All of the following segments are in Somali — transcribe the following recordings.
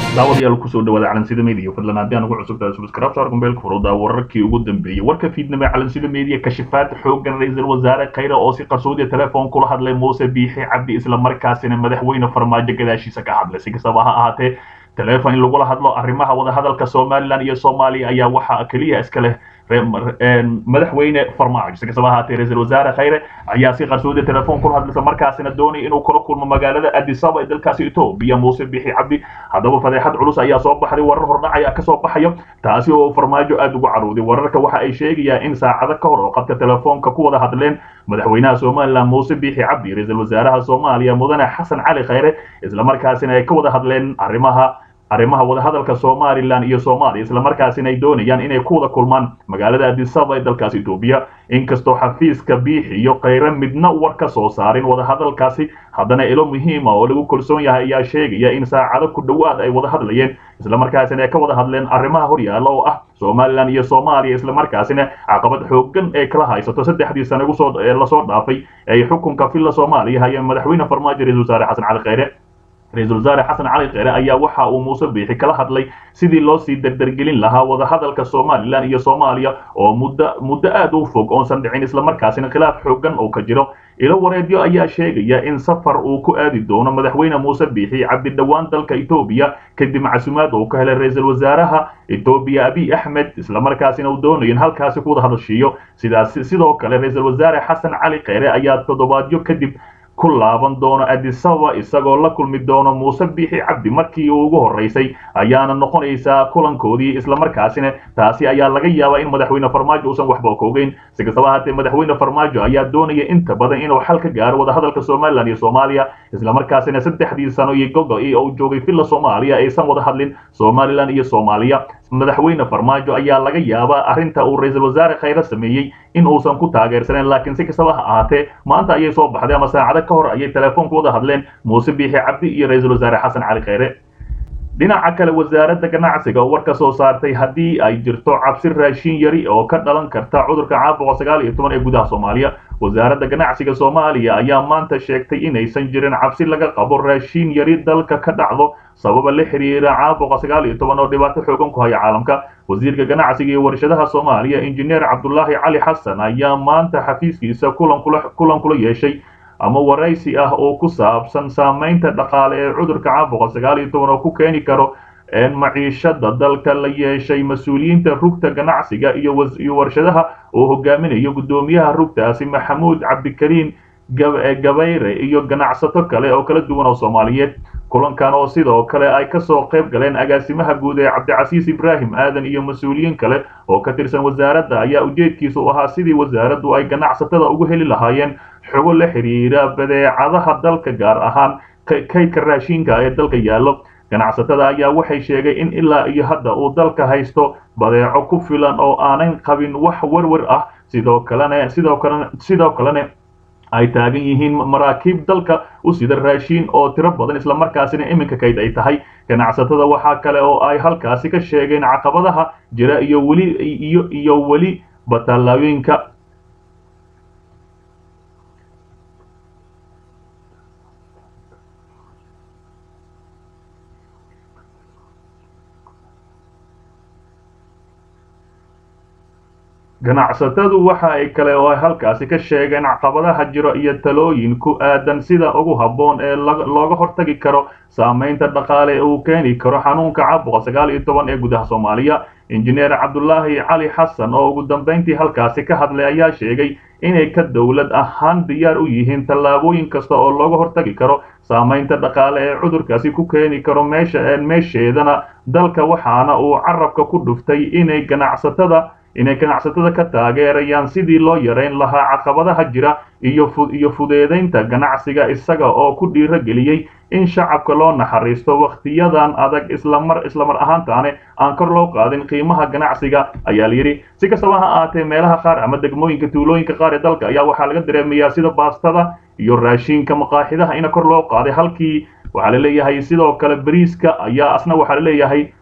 daawadayaal kusoo dhawaada calansida media fadlan haddii aan ugu cusubtahay subscribe saar gombeelka furuda wararkii ugu dambeeyey warka fiidnimo ee calansida media kashifaad xoogan ra-iisul wasaare khayre oo si qarsoodiya telefoon kula hadlay muuse biixi cabdi isla markaasina madaxweyne farmaajo gadaashiisa ka hadlay si kastaba ha ahaatee teleefon in lagula hadlo arrimaha wadahadalka somalilan iyo soomaaliya ayaa waxaa keliya iska leh madaxweyne farmaajo si kastaba ahaatee ra-iisul wasaare khayre ayaa si qarsoodiya telefoon kula hadlaysa markaasina doonay inuu kula kulmo magaalada addis ababa ee dalkaasi etoobiya muuse biixi cabdi haddaba fadeexad culus ayaa soo baxday warar hordhac ayaa kasoo baxayo taasi oo farmaajo aada ugu carooday wararka waxa ay sheegayaan in saacado ka hor oo qadka telefoonka ku wada hadleen madaxweynaha somalilan muuse biixi cabdi ra-iisul wasaaraha soomaaliya mudane xasan cali khayre islamarkaasina ay ka wada hadleen arrimaha arrimaha wadahadalka somalilan iyo soomaaliya islamarkaasina ay doonayaan inay ku wada kulmaan magaalada addis ababa ee dalkaasi etoobiya inkastoo xafiiska biixi iyo khayre midna war ka soo saarin wadahadalkaasi haddana ilo muhiima oo lagu kalsoon yahay ayaa sheegaya in saacado ku dhowaad ay wada hadlayeen islamarkaasina ay ka wada hadleen arrimaha horyaala oo ah somalilan iyo soomaaliya islamarkaasina caqabad xoogan ee kala haysato saddexdii sane ugusoo lasoo dhaafay ay xukunka villa soomaaliya hayeen madaxweyne farmaajo ra-isul wasaare xasan cali khayre ra-iisul wasaare xasan cali kheyre ayaa waxa uu muuse biixi kala hadlay sidii loo sii derdergelin lahaa wadahadalka somalilan iyo soomaaliya oo muddo muddo aada u fog oonsan dhicin islamarkaasina khilaaf xoogan oo ka jiro ilo wareedyo ayaa sheegaya in safar uu ku aadi doono madaxweyne muuse biixi cabdi dhowaan dalka etoobiya kadib casumaad uu ka helay ra-iisul wasaaraha etoobiya abiy axmed islamarkaasina uu doonayo in halkaasi ku wada hadashiiyo sidaas sidoo kale ra-iisul wasaare xasan cali kheyre ayaa toddobaadyo kadib ku laaban doono addis ababa isagoo la kulmi doono muuse biixi cabdi markii uu ugu horreysay ayaana noqonaysaa kulankoodii islamarkaasina taasi ayaa laga yaabaa in madaxweyne farmaajo uusan waxba ka ogeyn si kastaba ahaatee madaxweyne farmaajo ayaa doonaya inta badan inuu xal ka gaaro wadahadalka somalilan iyo soomaaliya islamarkaasina saddexdii sano iyo gogo-i uu joogay villa soomaaliya aysan wada hadlin somalilan iyo soomaaliya madaxweyne farmaajo ayaa laga yaabaa arrinta uu ra-iisul wasaare khayre sameeyey in uusan ku taageersaneyn laakiin si kastaba ha ahaatee maanta ayay soo baxday ama saacado ka hor ayay telefoonku wada hadleen muuse biixi cabdi iyo ra-iisul wasaare xasan cali kheyre dhinaca kale wasaaradda ganacsiga oo war ka soo saartay haddii ay jirto cabsi raashin yari oo ka dhalan karta cudurka caabuqa sagaal iyo toban ee gudaha soomaaliya wasaaradda ganacsiga soomaaliya ayaa maanta sheegtay inaysan jirin cabsi laga qabo raashin yari dalka ka dhacdo sababa la xiriira caabuqa sagaal iyo toban oo dhibaato xoogan ku haya caalamka wasiirka ganacsiga iyo warshadaha soomaaliya injineer cabdulaahi cali xasan ayaa maanta xafiiskiisa kulan kula yeeshay ama waraysi ah oo ku saabsan saamaynta dhaqaale ee cudurka caabuqa sagaal iyo toban oo ku keeni karo maciishada dalka la yeeshay mas-uuliyiinta rugta ganacsiga iyo warshadaha oo hogaaminayo guddoomiyaha rugtaasi maxamuud cabdikariin gabayre iyo ganacsato kale oo kala duwan oo soomaaliyeed kulankan oo sidoo kale ay kasoo qayb galeen agaasimaha guud ee cabdicasiis ibraahim aadan iyo mas-uuliyiin kale oo ka tirsan wasaaradda ayaa ujeedkiisu ahaa sidii wasaaraddu ay ganacsatada ugu heli lahaayeen xogo la xiriira badeecadaha dalka gaar ahaan kaydka raashinka ee dalka yaallo ganacsatada ayaa waxay sheegay in ilaa iyo hadda uu dalka haysto badeeco ku filan oo aanan qabin wax werwer ah sidoo kalena sidoo kalena sidoo kalena ay taagan yihiin maraakiib dalka u sida raashiin oo tiro badan islamarkaasina iminka kayd ay tahay ganacsatada waxaa kale oo ay halkaasi ka sheegeen caqabadaha jira iyo weli iyo iyo weli batallaayooyinka ganacsatadu waxa ay kale oo ay halkaasi ka sheegeen caqabadaha jiro iyo talooyin ku aadan sida ugu habboon ee looga hortagi karo saamaynta dhaqaale ee uu keeni karo xanuunka caabuqa sagaal iyo toban ee gudaha soomaaliya injineer cabdulaahi cali xasan oo ugu dambayntii halkaasi ka hadlay ayaa sheegay inay ka dowlad ahaan diyaar u yihiin tallaabooyin kasta oo looga hortagi karo saamaynta dhaqaale ee cudurkaasi ku keeni karo meesha meesheedana dalka waxaana uu carabka ku dhuftay inay ganacsatada inay ganacsatada ka taageerayaan sidii loo yarayn lahaa caqabadaha jira iyo iyo fudeedaynta ganacsiga isaga oo ku dhiiro geliyey in shacabka loo naxariisto wakhtiyadan adag islamar islamar ahaantaane aan kor loo qaadin qiimaha ganacsiga ayaa layidhi si kastaba ha ahaatee meelaha qaar ama degmooyinka tuulooyinka qaar ee dalka ayaa waxaa laga dareemayaa sida baastada iyo raashinka maqaaxidaha ina kor loo qaaday halkii waxaa la leeyahay sidoo kale bariiska ayaa asna waxaa la leeyahay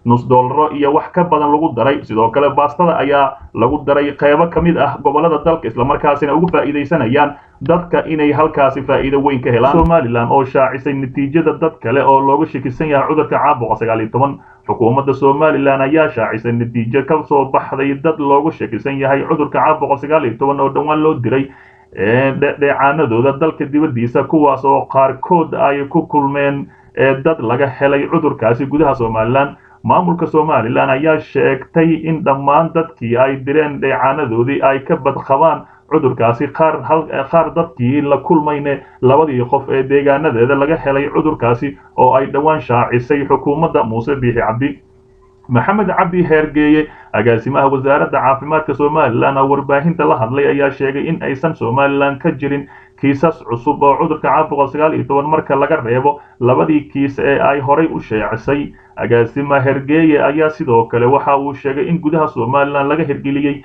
nus doolaro iyo wax ka badan lagu daray sidoo kale baastada ayaa lagu daray qeybo ka mid ah gobolada dalka islamarkaasina ugu faa'iidaysanayaan dadka inay halkaasi faa'iido weyn ka helaan somalilan oo shaacisay natiijada dad kale oo looga shakisan yahay cudurka caabuqa sagaal iyo toban xukuumadda somalilan ayaa shaacisay natiijo ka soo baxday dad loogu shakisan yahay cudurka caabuqa sagaal iyo toban oo dhowaan loo diray dheecaanadooda dalka dibaddiisa kuwaas oo qaarkood ay ku kulmeen dad laga helay cudurkaasi gudaha somalilan maamulka somalilan ayaa sheegtay in dhammaan dadkii ay direen dheecaanadoodii ay ka badqabaan cudurkaasi qaar qaar dadkii la kulmayne labadii qof ee deegaanadeeda laga helay cudurkaasi oo ay dhowaan shaacisay xukuumadda muuse biixi cabdi maxamed cabdi heergeeye agaasimaha wasaaradda caafimaadka somalilan oo warbaahinta la hadlay ayaa sheegay in aysan somalilan ka jirin kiisas cusub oo cudurka caabuqa sagaal iyo toban marka laga reebo labadii kiis ee ay horay u sheecisay agaasima hergeeye ayaa sidoo kale waxa uu sheegay in gudaha somalilan laga hirgeliyey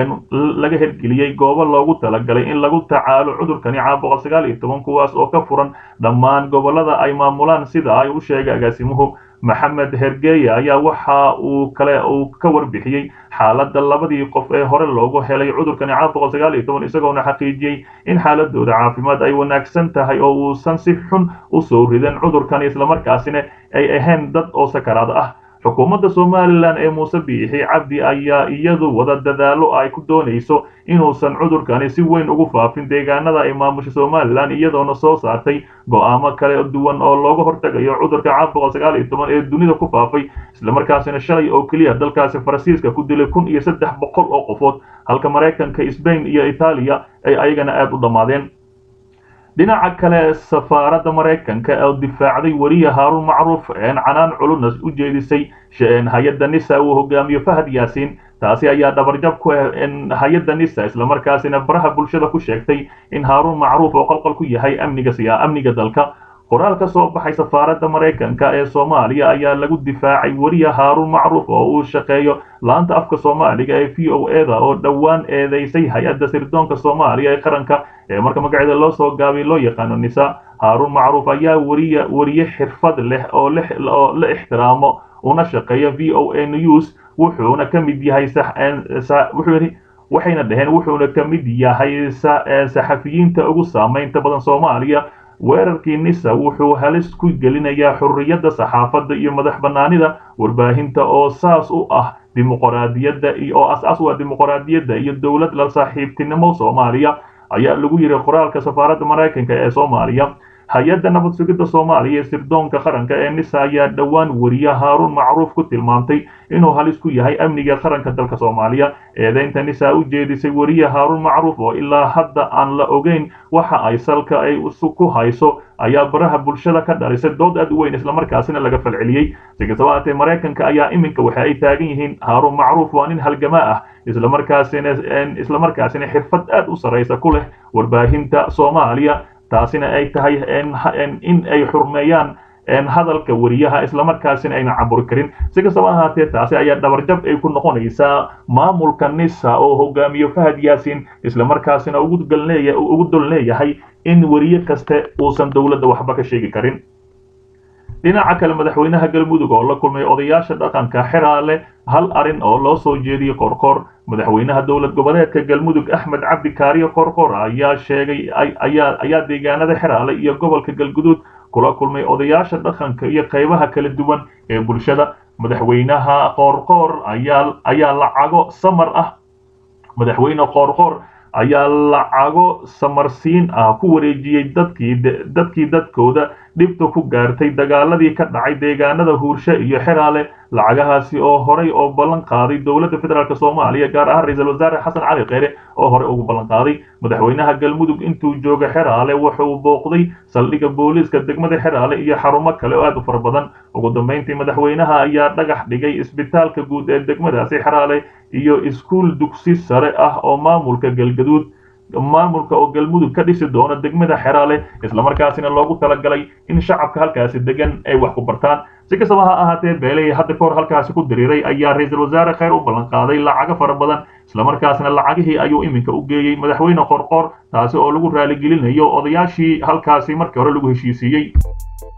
laga hirgeliyey goobo loogu talagalay in lagu tacaalo cudurkani caabuqa sagaal iyo toban kuwaas oo ka furan dhammaan gobolada ay maamulaan sida ay u sheegay agaasimuhu maxamed hergeeye ayaa waxa uu kale uu ka warbixiyey xaaladda labadii qof ee hore loogu helay cudurkani caabuqa sagaal iyo toban isagoona xaqiijiyey in xaaladooda caafimaad ay wanaagsan tahay oo uusan si xun u soo ridan cudurkani islamarkaasina ay ahayn dad oo sakaraad ah xukuumadda somalilan ee muuse biixi cabdi ayaa iyadu wada dadaalo ay ku doonayso inuusan cudurkani si weyn ugu faafin deegaanada ay maamusha somalilan iyadoona soo saartay go'aamo kale duwan oo looga hortagayo cudurka caabuqa sagaal iyo toban ee dunida ku faafay islamarkaasina shalay oo keliya dalkaasi faransiiska ku dilay kun iyo saddex boqol oo qofood halka maraykanka sbain iyo itaaliya ay ayagana aada u dhammaadeen dhinaca kale safaaradda maraykanka oo difaacday weriye haaruun macruuf een canaan culunas u jeedisay hay-adda nisa uu hogaamiyo fahad yaasiin taasi ayaa dhabarjab ku ah hay-adda nisa islamarkaasina baraha bulshada ku sheegtay in haaruun macruuf oo qalqal ku yahay amniga siya amniga dalka qoraal ka soo baxay safaaradda maraykanka ee soomaaliya ayaa lagu difaacay weriye haaruun macruuf oo uu shaqeeyo laanta afka soomaaliga ee v o eda oo dhowaan eedeysay hay-adda sirdoonka soomaaliya ee qaranka ee marka magaceeda loo soo gaabay loo yaqaano nisa haaruun macruuf ayaa weriye weriye xirfad leh oo oo la ixtiraamo una shaqeeya v o a news wuxuuna ka mid yahay wuxuu waxayna dhaheen wuxuuna ka mid yahay saxafiyiinta ugu saamaynta badan soomaaliya weerarkii nisa wuxuu halis ku gelinayaa xurriyadda saxaafadda iyo madax bannaanida warbaahinta oo saas u ah dimuqraadiyadda oo as-aas u ah dimuqraadiyadda iyo dowlad la saaxiibtinimo soomaaliya ayaa lagu yidhi qoraalka safaaradda maraykanka ee soomaaliya hay-adda nabad sugidda soomaaliya ee sirdoonka qaranka ee nisa ayaa dhowaan weriye haaruun macruuf ku tilmaamtay inuu halis ku yahay amniga qaranka dalka soomaaliya eedeynta nisa u jeedisay weriye haaruun macruuf oo ilaa hadda aan la ogeyn waxa ay salka ay ku hayso ayaa baraha bulshada ka dhalisay dood aad u weyn islamarkaasina laga falceliyey si kastaba haatee maraykanka ayaa iminka waxa ay taagan yihiin haaruun macruuf waa nin halgamaa ah islamarkaasina islamarkaasina xirfad aad u sarraysa ku leh warbaahinta soomaaliya taasina ay tahay in ay xurmeeyaan hadalka weriyaha islamarkaasina ayna caburi karin si kastaba ahaatee taasi ayaa dhabarjab ay ku noqonaysaa maamulka nisa oo hogaamiyo fahad yaasiin islamarkaasina ugu dol leeyahay in weriye kaste uusan dowladda waxba ka sheegi karin dhinaca kale madaxweynaha galmudug oo la kulmay odayaasha dhaqanka xeraale hal arin oo loo soo jeediyey qorqor madaxweynaha dowlad goboleedka galmudug axmed cabdi kaariyo qorqor ayaa sheegay ayaa deegaanada xeraale iyo gobolka galguduud kula kulmay odayaasha dhaqanka iyo qaybaha kala duwan ee bulshada madaxweynaha qoorqoor ayaa ayaa lacago samar ah madaxweyne qoorqoor ayaa lacago samarsiin ah ku wareejiyey dadkii dadkii dadkooda dhibta ku gaartay dagaaladii ka dhacay deegaanada huurshe iyo xeraale lacagahaasi oo horay oo ballan qaaday dowladda federaalk soomaaliya gaar ahaan ra-iisul wasaare xasan cali kheyre oo horey ugu ballan qaaday madaxweynaha galmudug intuu jooga xeraale wuxuu booqday saldhigga booliiska degmada xeraale iyo xarumo kale oo aad u fara badan ugu dambeyntii madaxweynaha ayaa dhagax dhigay isbitaalka guud ee degmadaasi xeraale iyo iskuul dugsi sare ah oo maamulka galgaduud maamulka oo galmudug ka dhisi doona degmada xeraale islamarkaasina loogu talagalay in shacabka halkaasi degan ay wax ku bartaan si kastaba ha ahaatee beeley hadda ka hor halkaasi ku diriiray ayaa ra-iisul wasaare kheyr u ballan qaaday lacago fara badan islamarkaasina lacagihii ayuu iminka u geeyey madaxweyne qorqor taasi oo lagu raaligelinayo odayaashii halkaasi markii hore lagu heshiisiiyey